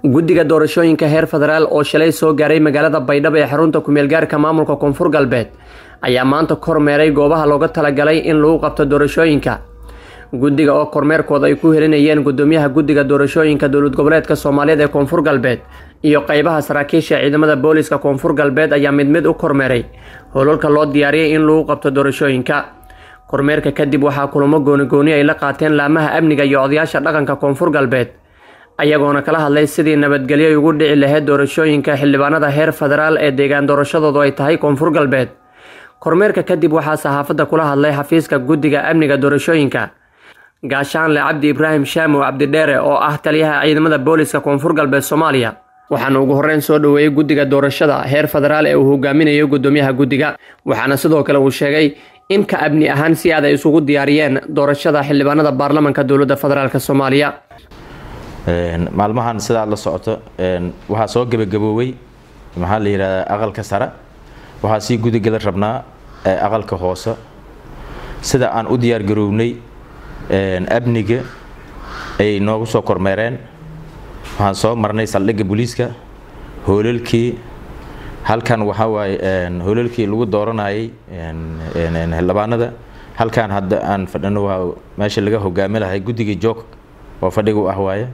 guddiga doorashooyinka heer federaal oo shalay soo gaaray magaalada baydhabo ee xarunta kumeelgaarka maamulka koonfur galbeed ayaa maanta kormeeray goobaha looga talagalay in lagu qabto doorashooyinka guddiga oo kormeerkooda ay ku helinayeen gudoomiyaha guddiga doorashooyinka dowlad goboleedka soomaaliyeed ee koonfur galbeed iyo qeybaha saraakiisha ciidamada booliska koonfur galbeed ayaa mid mid u kormeeray howlalka loo diyaariyay in lagu qabto doorashooyinka kormeerka kadib waxaa kulamo goonigooni ay la qaateen laamaha amniga iyo odayaasha dhaqanka koonfur galbeed ayagoona kala hadlay sidii nabadgelyo ugu dhici lahayd doorashooyinka xildhibaanada heer federaal ee deegaan doorashadoodu ay tahay koonfur galbeed kormeerka kadib waxaa saxaafadda kula hadlay xafiiska guddiga amniga doorashooyinka gaashaanle cabdi ibraahim shaamow cabdidheere oo ah taliyaha ciidamada booliska koonfur galbeed soomaaliya waxaana ugu horreyn soo dhoweeyey guddiga doorashada heer federaal ee uu hogaaminayo gudoomiyaha guddiga waxaana sidoo kale uu sheegay in ka amni ahaan si aad ay isugu diyaariyeen doorashada xildhibaanada baarlamanka dowladda federaalk soomaaliya maalmahan sidaad la socoto waxaa soo gebagaboowey maxaa la yidhahdaa aqalka sare waxaa sii gudagala rabnaa aqalka hoose sida aan u diyaargarownay amniga ay noogu soo kormeereen waxaan soo marnay saldhigga booliiska hoolalkii halkan waxaa waaye hoolalkii lagu dooranayay xildhibaanada halkan hadda aan fadhino waa meesha laga hogaami lahay guddiga joog oo fadhiga u ah waaye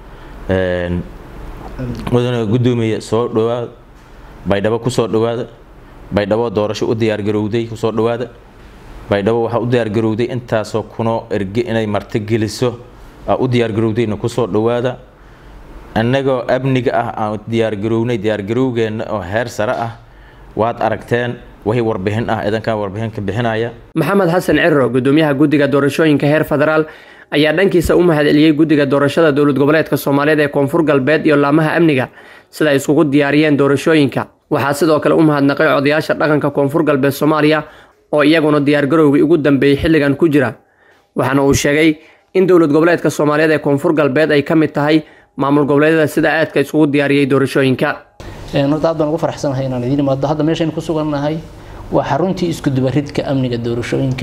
mudana guddoomiya soo dhawaada baydhabo kusoo dhawaada baydhabo doorasho u diyaargarowday kusoo dhawaada baydhabo waxaa u diyaargarowday intaasoo kunoo erge inay marti geliso u diyaargarowdayna kusoo dhawaada annagoo amniga ah aan diyaargarownay diyaargarowgeenna oo heer sare ah waad aragteen wixii warbixin ah idankan warbixin ka bixinaya maxamed xasan ciro gudoomiyaha guddiga doorashooyinka heer federaal ayaa dhankiisa u mahadceliyey guddiga doorashada dowlad goboleedka soomaaliyeed ee koonfur galbeed iyo laamaha amniga sida ay iskugu diyaariyeen doorashooyinka waxaa sidoo kale u mahadnaqay odayaasha dhaqanka koonfur galbeed soomaaliya oo iyaguna diyaargarowgii ugu dambeeyey xilligan ku jira waxaana uu sheegay in dowlad goboleedka soomaaliyeed ee koonfur galbeed ay ka mid tahay maamul goboleedyada sida aadka iskugu diyaariyey doorashooyinka horta aad baan ugu faraxsanahay inaan idiin imaado hadda meeshaynu ku sugannahay waa xaruntii isku dubaridka amniga doorashooyinka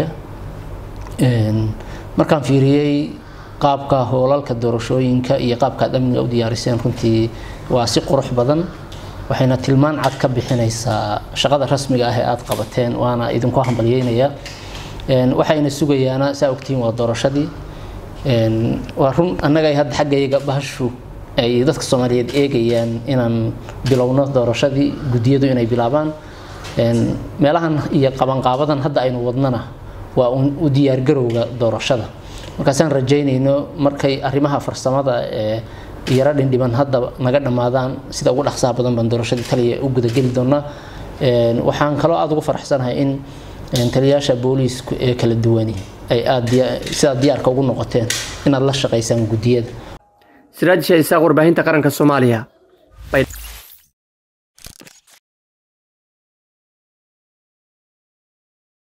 markaan fiiriyey qaabka hoolalka doorashooyinka iyo qaabkaad amniga u diyaariseen runtii waa si qurux badan waxayna tilmaan cad ka bixinaysaa shaqada rasmiga ah ee aada qabateen waana idinku hambalyeynaya waxayna sugayaana saa ogtihiin waa doorashadii waa run annaga hadda xaggayga bahashu ay dadka soomaaliyeed eegayaan inaan bilowno doorashadii guddiyadu inay bilaabaan meelahan iyo qabanqaabadan hadda aynu wadnana waa u diyaargarowga doorashada markaasaan rajaynayno markay arrimaha farsamada ee yaro dhindhiban hadda naga dhammaadaan sida ugu dhaqsaha badan baan doorashadii taliya u gudageli doonaa waxaan kaloo aada ugu faraxsanahay in taliyayaasha booliisku ee kala duwani ay aada sidaad diyaarka ugu noqoteen inaad la shaqaysaan guddiyada siraaj shaisaaq warbaahinta qaranka soomaaliya